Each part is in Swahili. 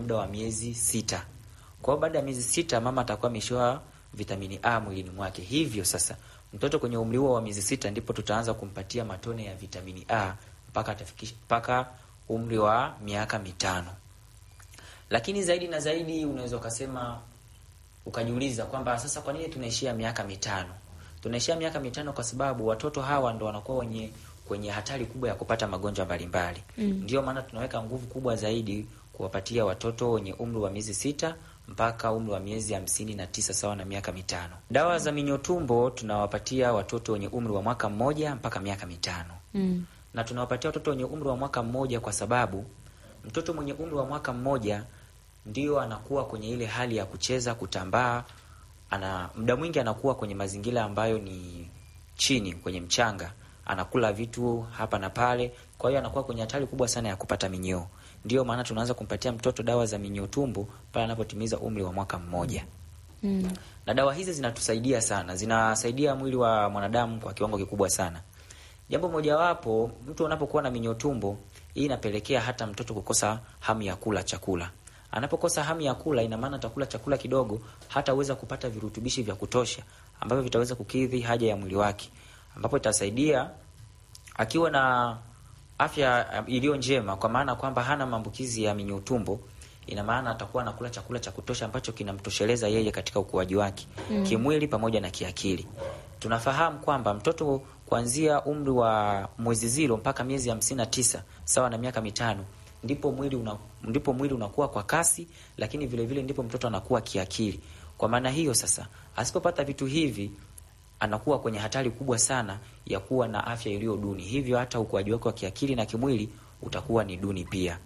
muda wa miezi sita. Kwa hiyo baada ya miezi sita mama atakuwa ameshoa vitamini A mwilini mwake. Hivyo sasa mtoto kwenye umri huo wa miezi sita ndipo tutaanza kumpatia matone ya vitamini A mpaka atafikisha mpaka umri wa miaka mitano. Lakini zaidi na zaidi unaweza ukasema ukajiuliza kwamba sasa kwa nini tunaishia miaka mitano? Tunaishia miaka mitano kwa sababu watoto hawa ndo wanakuwa wenye kwenye hatari kubwa ya kupata magonjwa mbalimbali. Mm. Ndio maana tunaweka nguvu kubwa zaidi kuwapatia watoto wenye umri wa miezi sita mpaka umri wa miezi hamsini na tisa sawa na miaka mitano. Dawa za minyoo tumbo tunawapatia watoto wenye umri wa mwaka mmoja mpaka miaka mitano. Mm. Na tunawapatia watoto wenye umri wa mwaka mmoja kwa sababu mtoto mwenye umri wa mwaka mmoja ndio anakuwa kwenye ile hali ya kucheza, kutambaa, ana muda mwingi anakuwa kwenye mazingira ambayo ni chini kwenye mchanga, anakula vitu hapa na pale, kwa hiyo anakuwa kwenye hatari kubwa sana ya kupata minyoo. Ndio maana tunaanza kumpatia mtoto dawa za minyoo tumbo pale anapotimiza umri wa mwaka mmoja. Mm. Na dawa hizi zinatusaidia sana, zinasaidia mwili wa mwanadamu kwa kiwango kikubwa sana. Jambo mojawapo, mtu anapokuwa na minyoo tumbo, hii inapelekea hata mtoto kukosa hamu ya kula chakula. Anapokosa hamu ya kula, ina maana atakula chakula kidogo, hataweza kupata virutubishi vya kutosha ambavyo vitaweza kukidhi haja ya mwili wake, ambapo itasaidia akiwa na afya iliyo njema, kwa maana kwamba hana maambukizi ya minyoo tumbo. Ina maana atakuwa anakula chakula cha kutosha ambacho kinamtosheleza yeye katika ukuaji wake mm, kimwili pamoja na kiakili. Tunafahamu kwamba mtoto kuanzia umri wa mwezi ziro mpaka miezi hamsini na tisa sawa na miaka mitano ndipo mwili una, ndipo mwili unakuwa kwa kasi, lakini vile vile ndipo mtoto anakuwa kiakili. Kwa maana hiyo sasa, asipopata vitu hivi anakuwa kwenye hatari kubwa sana ya kuwa na afya iliyo duni, hivyo hata ukuaji wake wa kiakili na kimwili utakuwa ni duni pia.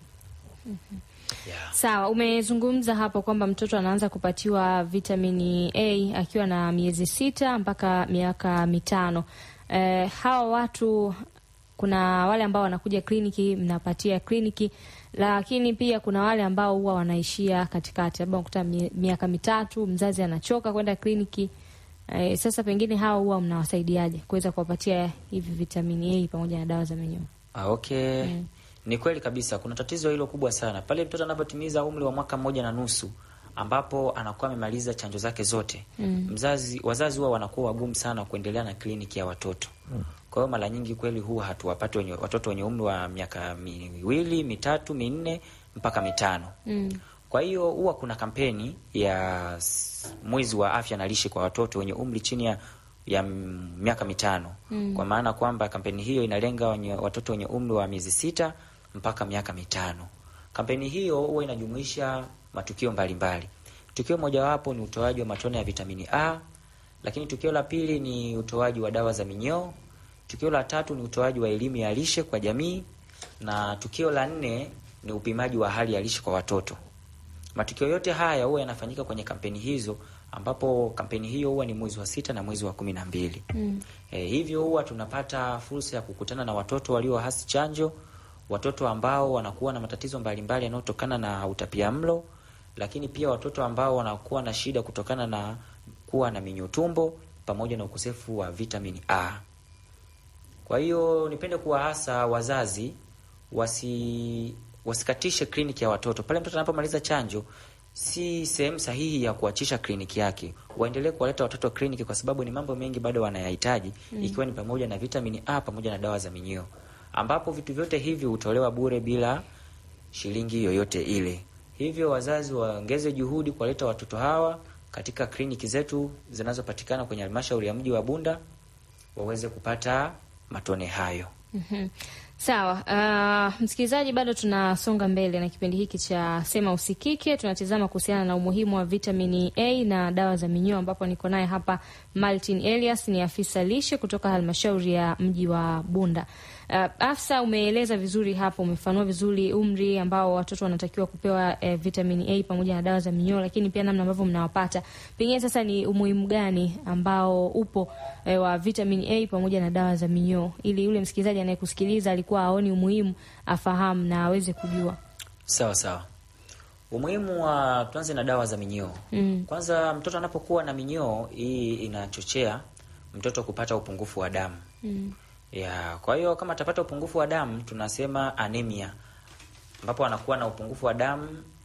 Yeah. Sawa, umezungumza hapo kwamba mtoto anaanza kupatiwa vitamini A akiwa na miezi sita mpaka miaka mitano. Eh, hawa watu kuna wale ambao wanakuja kliniki, mnapatia kliniki, lakini pia kuna wale ambao huwa wanaishia katikati, labda unakuta miaka mitatu mzazi anachoka kwenda kliniki. Eh, sasa pengine hawa huwa mnawasaidiaje kuweza kuwapatia hivi vitamini A pamoja na dawa za minyoo? Ah, okay. Mm. Ni kweli kabisa, kuna tatizo hilo kubwa sana pale mtoto anapotimiza umri wa mwaka mmoja na nusu ambapo anakuwa amemaliza chanjo zake zote. Mm. Mzazi, wazazi huwa wanakuwa wagumu sana kuendelea na kliniki ya watoto. Kwa hiyo mara nyingi kweli huwa hatuwapati wenye, watoto wenye umri wa miaka miwili, mitatu, minne mpaka mitano. Mm. Kwa hiyo huwa kuna kampeni ya s- mwezi wa afya na lishe kwa watoto wenye umri chini ya, ya m- miaka mitano Mm. kwa maana kwamba kampeni hiyo inalenga wenye, watoto wenye umri wa miezi sita mpaka miaka mitano. Kampeni hiyo huwa inajumuisha matukio mbalimbali. Tukio mojawapo ni utoaji wa matone ya vitamini A, lakini tukio la pili ni utoaji wa dawa za minyoo. Tukio la tatu ni utoaji wa elimu ya lishe kwa jamii, na tukio la nne ni upimaji wa hali ya lishe kwa watoto. Matukio yote haya huwa yanafanyika kwenye kampeni hizo, ambapo kampeni hiyo huwa ni mwezi wa sita na mwezi wa kumi na mbili. Mm. E, hivyo huwa tunapata fursa ya kukutana na watoto waliohasi chanjo, watoto ambao wanakuwa na matatizo mbalimbali yanayotokana na utapiamlo, lakini pia watoto ambao wanakuwa na shida kutokana na kuwa na minyoo tumbo pamoja na ukosefu wa vitamini A. Kwa hiyo nipende kuwahasa wazazi wasi wasikatishe kliniki ya watoto pale mtoto anapomaliza chanjo. Si sehemu sahihi ya kuachisha kliniki yake, waendelee kuwaleta watoto kliniki, kwa sababu ni mambo mengi bado wanayahitaji mm, ikiwa ni pamoja na vitamini A pamoja na dawa za minyoo, ambapo vitu vyote hivi hutolewa bure bila shilingi yoyote ile. Hivyo wazazi waongeze juhudi kuwaleta watoto hawa katika kliniki zetu zinazopatikana kwenye halmashauri ya mji wa Bunda waweze kupata matone hayo. Mhm. Sawa. Uh, msikilizaji, bado tunasonga mbele na kipindi hiki cha Sema Usikike. Tunatizama kuhusiana na umuhimu wa vitamini A na dawa za minyoo, ambapo niko naye hapa Martin Elias, ni afisa lishe kutoka halmashauri ya mji wa Bunda. Uh, afisa, umeeleza vizuri hapo, umefanua vizuri umri ambao watoto wanatakiwa kupewa eh, vitamini A pamoja na dawa za minyoo, lakini pia namna ambavyo mnawapata. Pengine sasa ni umuhimu gani ambao upo eh, wa vitamini A pamoja na dawa za minyoo, ili yule msikilizaji anayekusikiliza alikuwa aoni umuhimu afahamu na aweze kujua. Sawa sawa. Umuhimu wa tuanze na dawa za minyoo. Mm. Kwanza, mtoto anapokuwa na minyoo hii inachochea mtoto kupata upungufu wa damu Mm. ya. Kwa hiyo kama atapata upungufu wa damu tunasema anemia, ambapo anakuwa na upungufu wa damu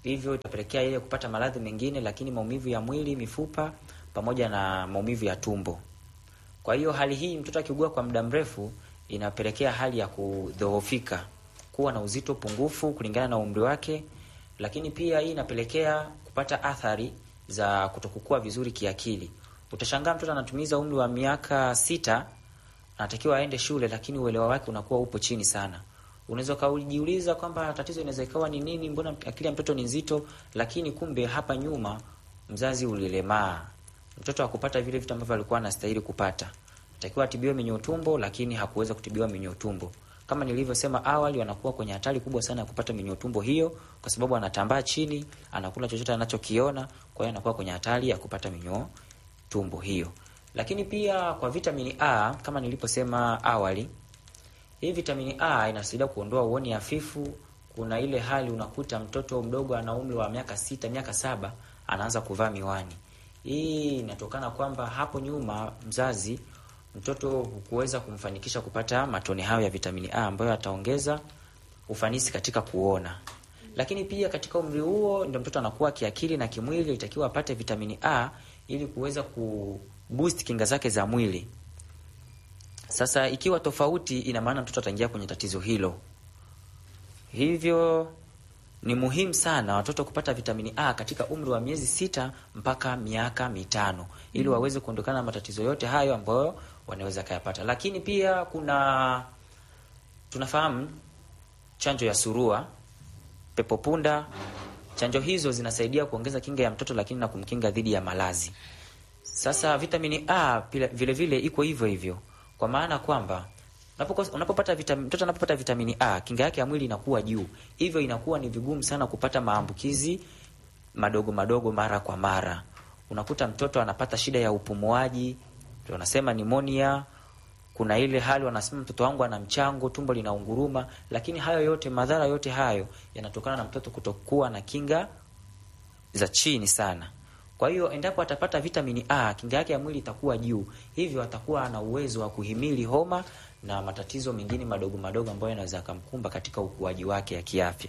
hivyo itapelekea yeye kupata maradhi mengine, lakini maumivu ya mwili, mifupa pamoja na maumivu ya tumbo. Kwa hiyo hali hii mtoto akiugua kwa muda mrefu inapelekea hali ya kudhoofika, kuwa na uzito pungufu kulingana na umri wake, lakini pia hii inapelekea kupata athari za kutokukua vizuri kiakili. Utashangaa mtoto anatumiza umri wa miaka sita, anatakiwa aende shule, lakini uelewa wake unakuwa upo chini sana. Unaweza ukajiuliza kwamba tatizo inaweza ikawa ni nini, mbona akili ya mtoto ni nzito, lakini kumbe hapa nyuma mzazi ulilemaa, mtoto hakupata vile vitu ambavyo alikuwa anastahili kupata. Takiwa atibiwe minyoo tumbo, lakini hakuweza kutibiwa minyoo tumbo. Kama nilivyosema awali, wanakuwa kwenye hatari kubwa sana ya kupata minyoo tumbo hiyo, kwa sababu anatambaa chini, anakula chochote anachokiona, kwa hiyo anakuwa kwenye hatari ya kupata minyoo tumbo hiyo. Lakini pia kwa vitamini A, kama niliposema awali, hii vitamini A inasaidia kuondoa uoni hafifu. Kuna ile hali unakuta mtoto mdogo ana umri wa miaka sita, miaka saba anaanza kuvaa miwani. Hii inatokana kwamba hapo nyuma mzazi mtoto hukuweza kumfanikisha kupata matone hayo ya vitamini A ambayo ataongeza ufanisi katika kuona. Lakini pia katika umri huo ndio mtoto anakuwa kiakili na kimwili, itakiwa apate vitamini A ili kuweza kuboost kinga zake za mwili. Sasa ikiwa tofauti, ina maana mtoto ataingia kwenye tatizo hilo. Hivyo ni muhimu sana watoto kupata vitamini A katika umri wa miezi sita mpaka miaka mitano ili waweze kuondokana na matatizo yote hayo ambayo wanaweza kayapata. Lakini pia kuna tunafahamu chanjo ya surua, pepo punda. Chanjo hizo zinasaidia kuongeza kinga ya mtoto, lakini na kumkinga dhidi ya malazi. Sasa vitamini A pila, vile vile iko hivyo hivyo, kwa maana kwamba unapopata vitamini, mtoto anapopata vitamini A kinga yake ya mwili inakuwa juu, hivyo inakuwa ni vigumu sana kupata maambukizi madogo madogo mara kwa mara. Unakuta mtoto anapata shida ya upumuaji, wanasema nimonia. Kuna ile hali wanasema mtoto wangu ana mchango, tumbo linaunguruma, lakini hayo yote, madhara yote hayo yanatokana na mtoto kutokuwa na kinga za chini sana. Kwa hiyo endapo atapata vitamini A, kinga yake ya mwili itakuwa juu, hivyo atakuwa ana uwezo wa kuhimili homa na matatizo mengine madogo madogo ambayo yanaweza kumkumba katika ukuaji wake ya kiafya.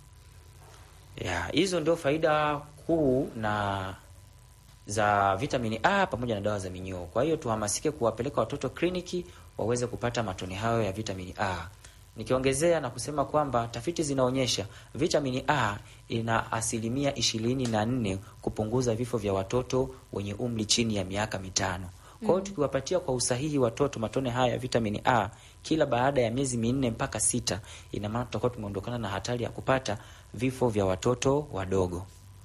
Ya, hizo ndio faida kuu na za vitamini A pamoja na dawa za minyoo. Kwa hiyo tuhamasike kuwapeleka watoto kliniki waweze kupata matone hayo ya vitamini A. Nikiongezea na kusema kwamba tafiti zinaonyesha vitamini A ina asilimia ishirini na nne kupunguza vifo vya watoto wenye umri chini ya miaka mitano. Kwa hiyo tukiwapatia kwa usahihi watoto matone haya ya vitamini A kila baada ya miezi minne mpaka sita, ina maana tutakuwa tumeondokana na hatari ya kupata vifo vya watoto wadogo.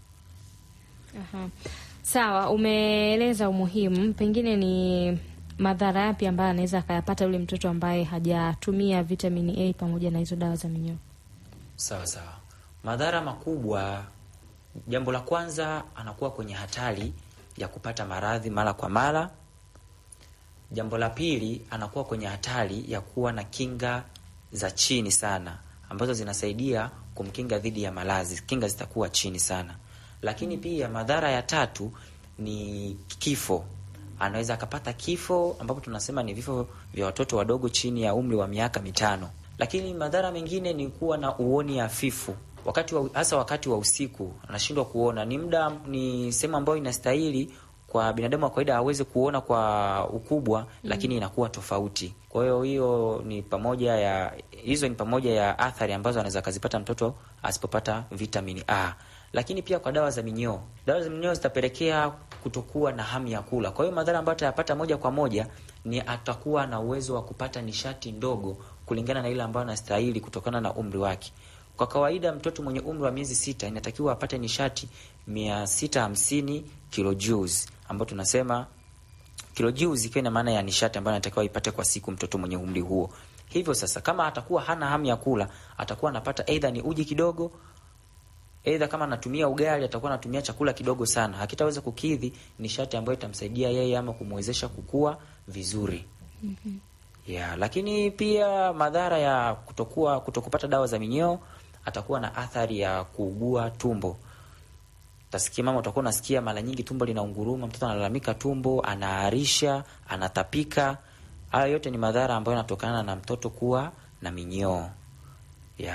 Aha. Sawa, umeeleza umuhimu, pengine ni madhara yapi ambayo anaweza akayapata yule mtoto ambaye hajatumia vitamini A pamoja na hizo dawa za minyoo? Sawa sawa, madhara makubwa, jambo la kwanza, anakuwa kwenye hatari ya kupata maradhi mara kwa mara. Jambo la pili, anakuwa kwenye hatari ya kuwa na kinga za chini sana ambazo zinasaidia kumkinga dhidi ya maradhi. Kinga zitakuwa chini sana, lakini pia madhara ya tatu ni kifo. Anaweza akapata kifo ambapo tunasema ni vifo vya watoto wadogo chini ya umri wa miaka mitano. Lakini madhara mengine ni kuwa na uoni hafifu wakati wa, hasa wakati wa usiku anashindwa kuona. Ni muda, ni sehemu ambayo inastahili kwa binadamu wa kawaida aweze kuona kwa ukubwa mm, lakini inakuwa tofauti. Kwa hiyo hiyo ni pamoja ya hizo ni pamoja ya athari ambazo anaweza akazipata mtoto asipopata vitamini A. Lakini pia kwa dawa za minyoo, dawa za minyoo zitapelekea kutokuwa na hamu ya kula. Kwa hiyo madhara ambayo atayapata moja kwa moja ni atakuwa na uwezo wa kupata nishati ndogo kulingana na ile ambayo anastahili kutokana na umri wake. Kwa kawaida mtoto mwenye umri wa miezi sita inatakiwa apate nishati mia sita hamsini kilojoules ambayo tunasema kilojoules ikiwa ina maana ya nishati ambayo anatakiwa ipate kwa siku mtoto mwenye umri huo. Hivyo sasa, kama atakuwa hana hamu ya kula, atakuwa anapata aidha ni uji kidogo, aidha kama anatumia ugali, atakuwa anatumia chakula kidogo sana, hakitaweza kukidhi nishati ambayo itamsaidia yeye ama kumwezesha kukua vizuri. mm -hmm. Yeah, lakini pia madhara ya kutokuwa kutokupata dawa za minyoo, atakuwa na athari ya kuugua tumbo. Tasikia mama, utakuwa unasikia mara nyingi tumbo linaunguruma, mtoto analalamika tumbo, anaarisha, anatapika. Hayo yote ni madhara ambayo yanatokana na mtoto kuwa na minyoo. Yeah.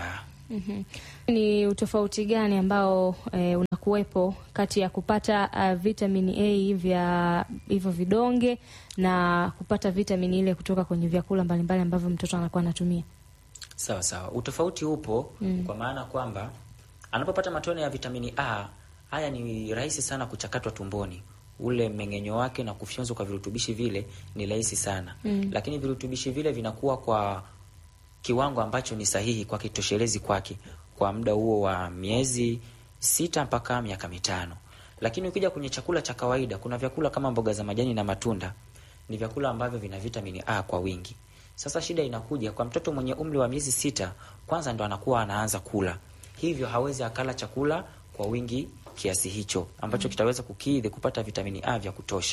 Mhm. Ni utofauti gani ambao e, unakuwepo kati ya kupata uh, vitamini A vya hivyo vidonge na kupata vitamini ile kutoka kwenye vyakula mbalimbali ambavyo mtoto anakuwa anatumia? Sawa sawa, utofauti upo Mm. kwa maana kwamba anapopata matone ya vitamini A, haya ni rahisi sana kuchakatwa tumboni, ule mmeng'enyo wake na kufyonzwa kwa virutubishi vile ni rahisi sana Mm. lakini virutubishi vile vinakuwa kwa kiwango ambacho ni sahihi kwa kitoshelezi kwake kwa muda huo wa miezi sita mpaka miaka mitano. Lakini ukija kwenye chakula cha kawaida, kuna vyakula kama mboga za majani na matunda, ni vyakula ambavyo vina vitamini A kwa wingi. Sasa shida inakuja kwa mtoto mwenye umri wa miezi sita, kwanza ndo anakuwa anaanza kula, hivyo hawezi akala chakula kwa wingi kiasi hicho ambacho kitaweza kukidhi kupata vitamini A vya kutosha.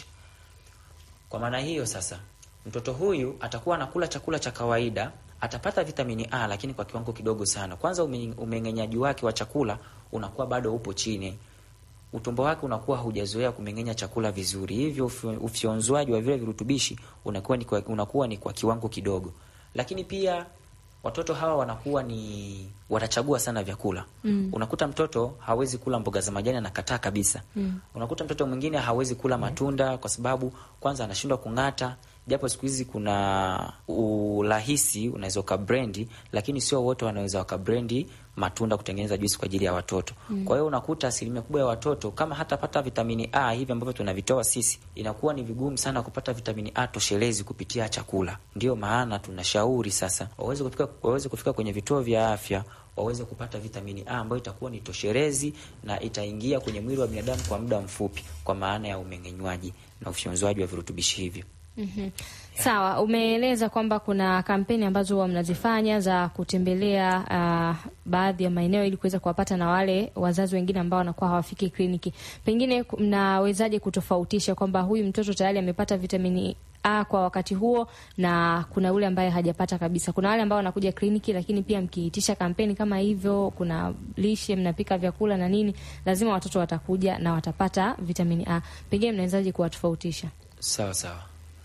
Kwa maana hiyo sasa, mtoto huyu atakuwa anakula chakula cha kawaida, atapata vitamini A lakini kwa kiwango kidogo sana. Kwanza ume- umeng'enyaji wake wa chakula unakuwa bado upo chini, utumbo wake unakuwa haujazoea kumeng'enya chakula vizuri, hivyo ufyo- ufyonzwaji wa vile virutubishi unakuwa ni kwa, unakuwa ni kwa kiwango kidogo. Lakini pia watoto hawa wanakuwa ni watachagua sana vyakula Mm. unakuta mtoto hawezi kula mboga za majani, anakataa kabisa. Mm. Unakuta mtoto mwingine hawezi kula matunda kwa sababu kwanza anashindwa kung'ata, japo siku hizi kuna urahisi, unaweza ukabrendi, lakini sio wote wanaweza wakabrendi matunda kutengeneza juisi kwa ajili ya watoto. Kwa hiyo unakuta asilimia kubwa ya watoto kama hatapata vitamini A hivi ambavyo tunavitoa sisi, inakuwa ni vigumu sana kupata vitamini A toshelezi kupitia chakula. Ndiyo maana tunashauri sasa waweze kufika, waweze kufika kwenye vituo vya afya waweze kupata vitamini A ambayo itakuwa ni toshelezi na itaingia kwenye mwili wa binadamu kwa muda mfupi, kwa maana ya umeng'enywaji na ufyonzwaji wa virutubishi hivyo. Mhm. Sawa, umeeleza kwamba kuna kampeni ambazo huwa mnazifanya za kutembelea uh, baadhi ya maeneo ili kuweza kuwapata na wale wazazi wengine ambao wanakuwa hawafiki kliniki. Pengine ku- mnawezaje kutofautisha kwamba huyu mtoto tayari amepata vitamini A kwa wakati huo na kuna ule ambaye hajapata kabisa? Kuna wale ambao wanakuja kliniki, lakini pia mkiitisha kampeni kama hivyo, kuna lishe, mnapika vyakula na nini, lazima watoto watakuja na watapata vitamini A. Pengine mnawezaje kuwatofautisha? Sawa sawa.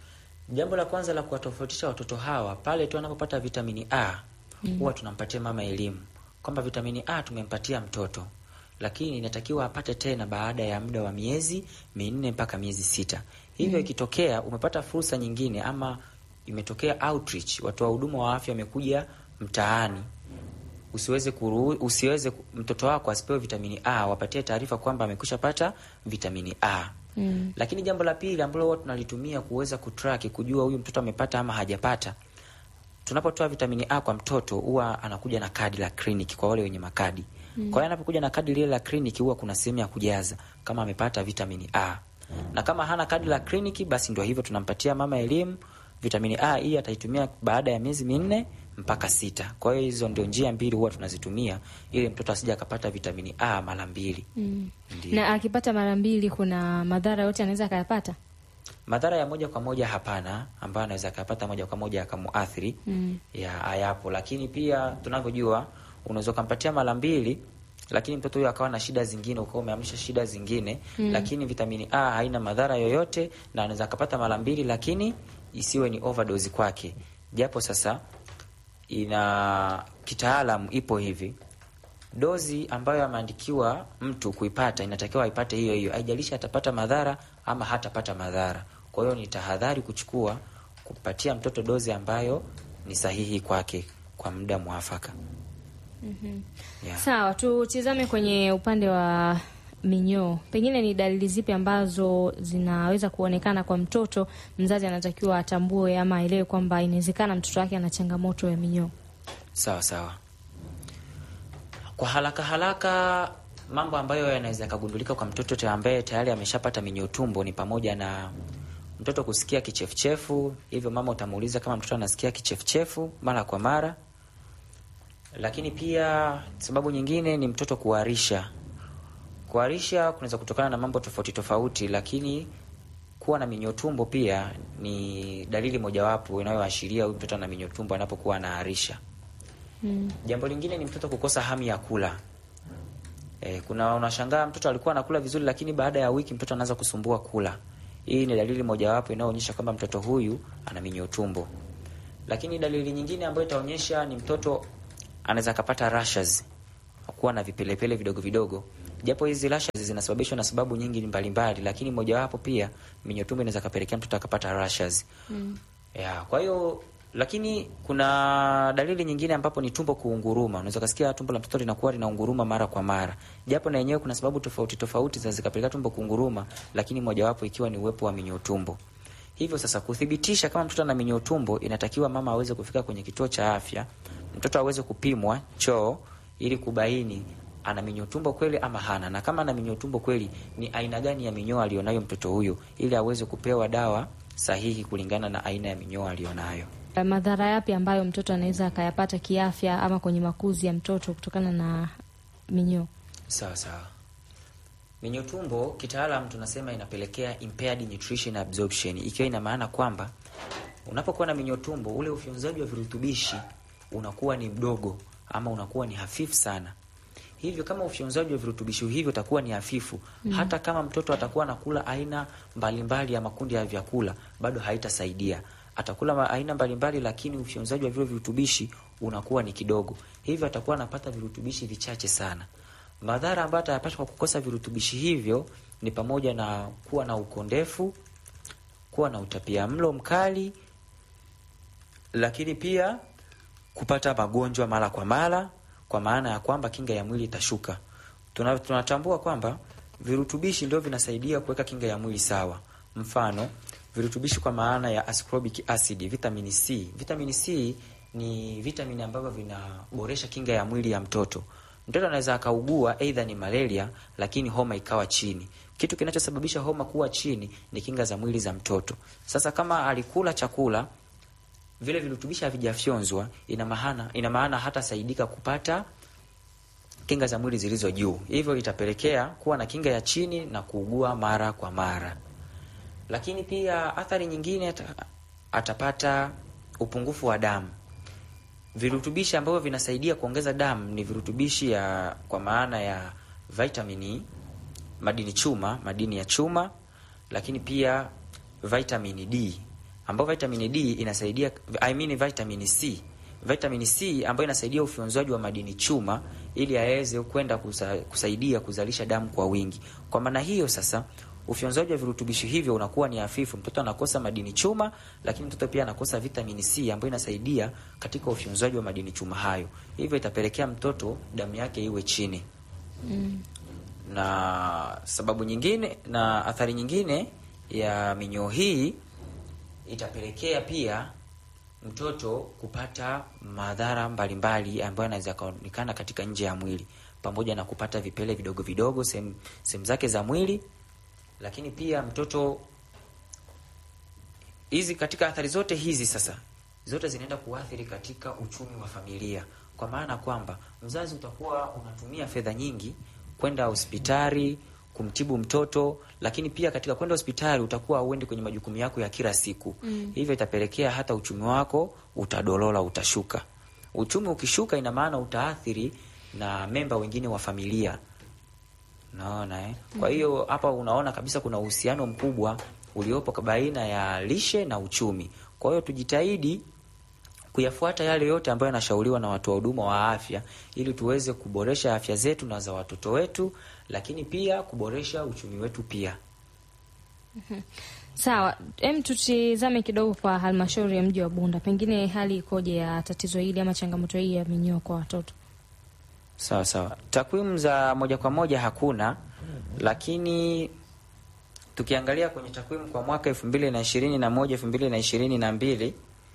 Jambo la kwanza la kuwatofautisha watoto hawa pale tu anapopata vitamini A, huwa tunampatia mama elimu kwamba vitamini A tumempatia mtoto, lakini inatakiwa apate tena baada ya muda wa miezi minne mpaka miezi sita. Hivyo ikitokea umepata fursa nyingine ama imetokea outreach, watu wa huduma wa afya wamekuja mtaani usiweze kuru, usiweze mtoto wako asipewe vitamini A, wapatie taarifa kwamba amekwisha pata vitamini A. Mm. Lakini jambo la pili ambalo huwa tunalitumia kuweza kutrack kujua huyu mtoto amepata ama hajapata, tunapotoa vitamini A kwa mtoto huwa anakuja na kadi la kliniki kwa wale wenye makadi. Kwa hiyo anapokuja na kadi lile la kliniki huwa kuna sehemu ya kujaza kama amepata vitamini A. Na kama hana kadi la kliniki basi ndio hivyo tunampatia mama elimu vitamini A hii ataitumia baada ya miezi minne mpaka sita. Kwa hiyo hizo ndio njia mbili huwa tunazitumia ili mtoto asije akapata vitamini A mara mbili. Mm. Ndiyo. Na akipata mara mbili, kuna madhara yote anaweza akayapata? Madhara ya moja kwa moja hapana, ambayo anaweza akapata moja kwa moja akamuathiri Mm. ya hayapo, lakini pia tunavyojua, unaweza ukampatia mara mbili, lakini mtoto huyo akawa na shida zingine, ukawa umeamsha shida zingine lakini vitamini A haina madhara yoyote, na anaweza akapata mara mbili, lakini isiwe ni overdose kwake, japo sasa ina kitaalamu ipo hivi dozi ambayo ameandikiwa mtu kuipata inatakiwa aipate hiyo hiyo, haijalishi atapata madhara ama hatapata madhara. Kwa hiyo ni tahadhari kuchukua kupatia mtoto dozi ambayo ni sahihi kwake kwa muda mwafaka. Yeah. Sawa, tutizame kwenye upande wa minyoo. Pengine ni dalili zipi ambazo zinaweza kuonekana kwa mtoto, mzazi anatakiwa atambue ama aelewe kwamba inawezekana mtoto wake ana changamoto ya minyoo? Sawa sawa. Kwa haraka haraka, mambo ambayo yanaweza yakagundulika kwa mtoto ta- ambaye tayari ameshapata minyoo tumbo ni pamoja na mtoto kusikia kichefuchefu. Hivyo mama utamuuliza kama mtoto anasikia kichefuchefu mara kwa mara, lakini pia sababu nyingine ni mtoto kuharisha. Kuharisha kunaweza kutokana na mambo tofauti tofauti, lakini kuwa na minyoo tumbo pia ni dalili mojawapo inayoashiria huyu mtoto ana minyoo tumbo anapokuwa anaharisha. Mm. Jambo lingine ni mtoto kukosa hamu ya kula. E, kuna unashangaa mtoto alikuwa anakula vizuri, lakini baada ya wiki mtoto anaanza kusumbua kula. Hii ni dalili mojawapo inayoonyesha kwamba mtoto huyu ana minyoo tumbo. Lakini dalili nyingine ambayo itaonyesha ni mtoto anaweza akapata rashes, kuwa na vipelepele vidogo vidogo, japo hizi rashes zinasababishwa na sababu nyingi mbalimbali, lakini mojawapo pia minyoo tumbo inaweza kapelekea mtoto akapata rashes Mm. ya, kwa hiyo lakini kuna dalili nyingine ambapo ni tumbo kuunguruma. Unaweza kusikia tumbo la mtoto linakuwa linaunguruma mara kwa mara, japo na yenyewe kuna sababu tofauti tofauti za zikapelekea tumbo kuunguruma, lakini mojawapo ikiwa ni uwepo wa minyoo tumbo. Hivyo sasa, kuthibitisha kama mtoto ana minyoo tumbo, inatakiwa mama aweze kufika kwenye kituo cha afya, mtoto aweze kupimwa choo ili kubaini ana minyoo tumbo kweli ama hana, na kama ana minyoo tumbo kweli, ni aina gani ya minyoo alionayo mtoto huyo, ili aweze kupewa dawa sahihi kulingana na aina ya minyoo alionayo. Madhara yapi ambayo mtoto anaweza akayapata kiafya ama kwenye makuzi ya mtoto kutokana na minyoo? Sawa sawa. Minyoo tumbo kitaalam tunasema inapelekea impaired nutrition absorption, ikiwa ina maana kwamba unapokuwa na minyoo tumbo, ule ufyonzaji wa virutubishi unakuwa ni mdogo ama unakuwa ni hafifu sana. Hivyo kama ufyonzaji wa virutubishi hivyo utakuwa ni hafifu mm. hata kama mtoto atakuwa anakula aina mbalimbali mbali ya makundi ya vyakula bado haitasaidia. Atakula ma- aina mbalimbali, lakini ufyonzaji wa vile virutubishi unakuwa ni kidogo, hivyo atakuwa anapata virutubishi vichache sana. Madhara ambayo atayapata kwa kukosa virutubishi hivyo ni pamoja na kuwa na ukondefu, kuwa na utapia mlo mkali, lakini pia kupata magonjwa mara kwa mara, kwa maana ya kwamba kinga ya mwili itashuka. Tuna, tunatambua kwamba virutubishi ndio vinasaidia kuweka kinga ya mwili sawa. Mfano, virutubishi kwa maana ya ascorbic acid, vitamin C. Vitamin C ni vitamini ambavyo vinaboresha kinga ya mwili ya mtoto. Mtoto anaweza akaugua aidha ni malaria, lakini homa ikawa chini. Kitu kinachosababisha homa kuwa chini ni kinga za mwili za mtoto. Sasa kama alikula chakula vile virutubishi havijafyonzwa, ina maana ina maana hatasaidika kupata kinga za mwili zilizo juu, hivyo itapelekea kuwa na kinga ya chini na kuugua mara kwa mara. Lakini pia athari nyingine ata, atapata upungufu wa damu. Virutubishi ambavyo vinasaidia kuongeza damu ni virutubishi ya kwa maana ya vitamini, madini chuma, madini ya chuma, lakini pia vitamini D ambayo vitamini D inasaidia I mean vitamini C. Vitamini C ambayo inasaidia ufyonzwaji wa madini chuma ili aweze kwenda kusa, kusaidia kuzalisha damu kwa wingi. Kwa maana hiyo sasa ufyonzaji wa virutubishi hivyo unakuwa ni hafifu. Mtoto anakosa madini chuma, lakini mtoto pia anakosa vitamini C ambayo inasaidia katika ufyonzaji wa madini chuma hayo, hivyo itapelekea mtoto damu yake iwe chini Mm. na sababu nyingine na athari nyingine ya minyoo hii itapelekea pia mtoto kupata madhara mbalimbali ambayo yanaweza kaonekana katika nje ya mwili, pamoja na kupata vipele vidogo vidogo sehemu sehemu zake za mwili, lakini pia mtoto hizi katika athari zote hizi sasa zote zinaenda kuathiri katika uchumi wa familia, kwa maana kwamba mzazi utakuwa unatumia fedha nyingi kwenda hospitali kumtibu mtoto, lakini pia katika kwenda hospitali utakuwa auendi kwenye majukumu yako ya kila siku Mm. hivyo itapelekea hata uchumi wako utadolola, utashuka. Uchumi ukishuka, ina maana utaathiri na memba wengine wa familia, naona eh? Kwa hiyo hapa unaona kabisa kuna uhusiano mkubwa uliopo baina ya lishe na uchumi. Kwa hiyo tujitahidi kuyafuata yale yote ambayo yanashauriwa na watu wa huduma wa afya ili tuweze kuboresha afya zetu na za watoto wetu, lakini pia kuboresha uchumi wetu pia. Sawa, em, tutizame kidogo kwa halmashauri ya mji wa Bunda, pengine hali ikoje ya tatizo hili ama changamoto hii ya minyoo kwa watoto? Sawa sawa, takwimu za moja kwa moja hakuna, lakini tukiangalia kwenye takwimu kwa mwaka elfu mbili na ishirini na moja elfu mbili na ishirini na mbili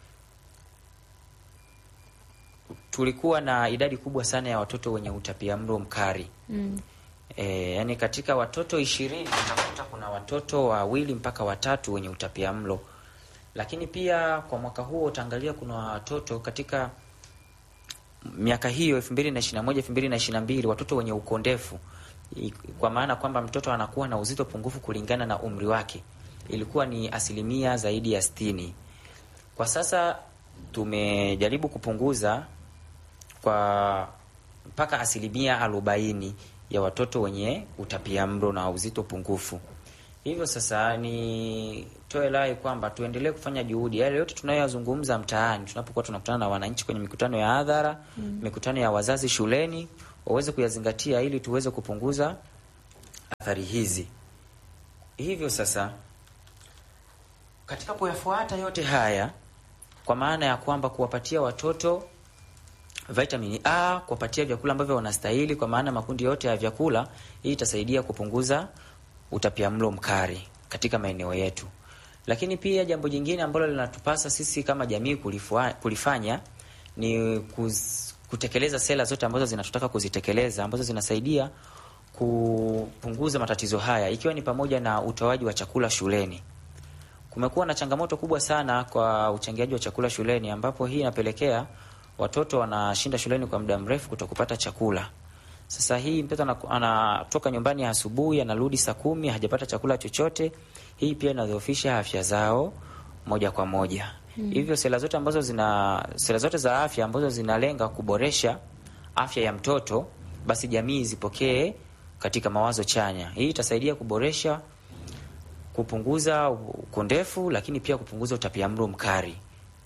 tulikuwa na idadi kubwa sana ya watoto wenye utapiamlo mkali. Mm. E, yani katika watoto ishirini utakuta kuna watoto wawili mpaka watatu wenye utapiamlo, lakini pia kwa mwaka huo utaangalia kuna watoto katika miaka hiyo elfu mbili na ishirini na moja elfu mbili na ishirini na mbili watoto wenye ukondefu, I- kwa maana kwamba mtoto anakuwa na uzito pungufu kulingana na umri wake, ilikuwa ni asilimia zaidi ya sitini. Kwa sasa tumejaribu kupunguza kwa mpaka asilimia arobaini ya watoto wenye utapiamlo na uzito pungufu. Hivyo sasa nitoe rai kwamba tuendelee kufanya juhudi, yale yote tunayoyazungumza mtaani, tunapokuwa tunakutana na wananchi kwenye mikutano ya hadhara mm. mikutano ya wazazi shuleni, waweze kuyazingatia ili tuweze kupunguza athari hizi. Hivyo sasa katika kuyafuata yote haya, kwa maana ya kwamba kuwapatia watoto vitamini A, kuwapatia vyakula ambavyo wanastahili, kwa maana makundi yote ya vyakula, hii itasaidia kupunguza utapiamlo mkali katika maeneo yetu. Lakini pia jambo jingine ambalo linatupasa sisi kama jamii kulifua, kulifanya ni kuz, kutekeleza sera zote ambazo zinatutaka kuzitekeleza ambazo zinasaidia kupunguza matatizo haya ikiwa ni pamoja na utoaji wa chakula shuleni. Kumekuwa na changamoto kubwa sana kwa uchangiaji wa chakula shuleni ambapo hii inapelekea watoto wanashinda shuleni kwa muda mrefu kutokupata chakula. Sasa hii mtoto anatoka nyumbani asubuhi anarudi saa kumi hajapata chakula chochote. Hii pia inadhoofisha afya zao moja kwa moja. Mm. Hivyo sera zote ambazo zina sera zote za afya ambazo zinalenga kuboresha afya ya mtoto, basi jamii zipokee katika mawazo chanya. Hii itasaidia kuboresha, kupunguza ukondefu, lakini pia kupunguza utapiamlo mkali.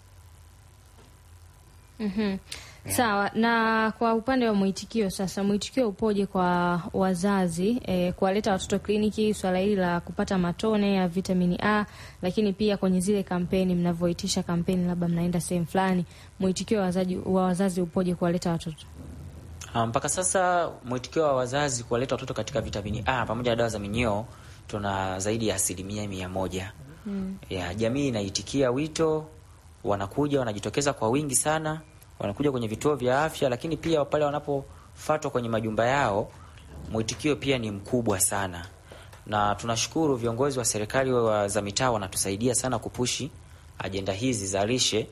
Mhm. Sawa. Na kwa upande wa mwitikio sasa, mwitikio upoje kwa wazazi e, kuwaleta watoto kliniki, swala hili la kupata matone ya vitamini A, lakini pia kwenye zile kampeni mnavyoitisha kampeni, labda mnaenda sehemu fulani, mwitikio wa wazazi, wa wazazi upoje kuwaleta watoto? Mpaka um, sasa mwitikio wa wazazi kuwaleta watoto katika vitamini A pamoja na dawa za minyoo tuna zaidi ya asilimia mia moja. Mm. Ya jamii inaitikia wito, wanakuja wanajitokeza kwa wingi sana wanakuja kwenye vituo vya afya, lakini pia pale wanapofatwa kwenye majumba yao, mwitikio pia ni mkubwa sana, na tunashukuru viongozi wa serikali wa za mitaa wanatusaidia sana kupushi ajenda hizi za lishe,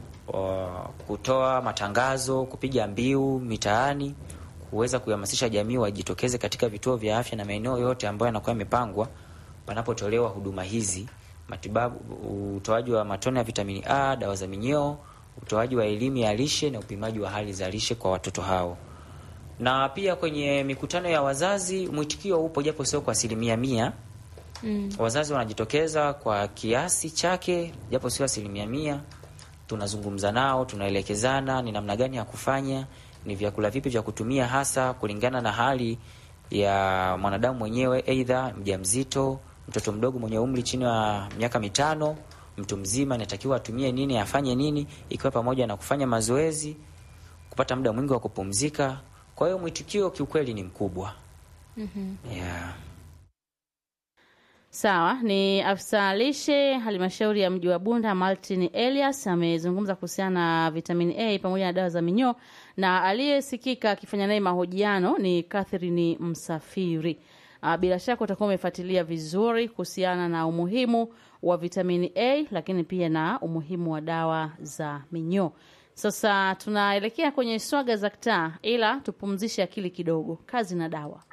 kutoa matangazo, kupiga mbiu mitaani, kuweza kuhamasisha jamii wajitokeze katika vituo vya afya na maeneo yote ambayo yanakuwa yamepangwa panapotolewa huduma hizi, matibabu, utoaji wa matone ya vitamini A, dawa za minyoo utoaji wa elimu ya lishe na upimaji wa hali za lishe kwa watoto hao. Na pia kwenye mikutano ya wazazi mwitikio upo, japo sio kwa asilimia mia. Mm. Wazazi wanajitokeza kwa kiasi chake, japo sio asilimia mia. Tunazungumza nao, tunaelekezana ni namna gani ya kufanya, ni vyakula vipi vya kutumia, hasa kulingana na hali ya mwanadamu mwenyewe, aidha mjamzito, mtoto mdogo mwenye umri chini ya miaka mitano mtu mzima anatakiwa atumie nini, afanye nini, ikiwa pamoja na kufanya mazoezi, kupata muda mwingi wa kupumzika. Kwa hiyo mwitikio kiukweli ni mkubwa. mm -hmm. yeah. Sawa, ni afisa lishe halmashauri ya mji wa Bunda Martin Elias amezungumza kuhusiana na vitamini A pamoja na dawa za minyoo, na aliyesikika akifanya naye mahojiano ni Catherine Msafiri. Bila shaka utakuwa umefuatilia vizuri kuhusiana na umuhimu wa vitamini A lakini pia na umuhimu wa dawa za minyoo. Sasa tunaelekea kwenye swaga za kitaa, ila tupumzishe akili kidogo. Kazi na dawa.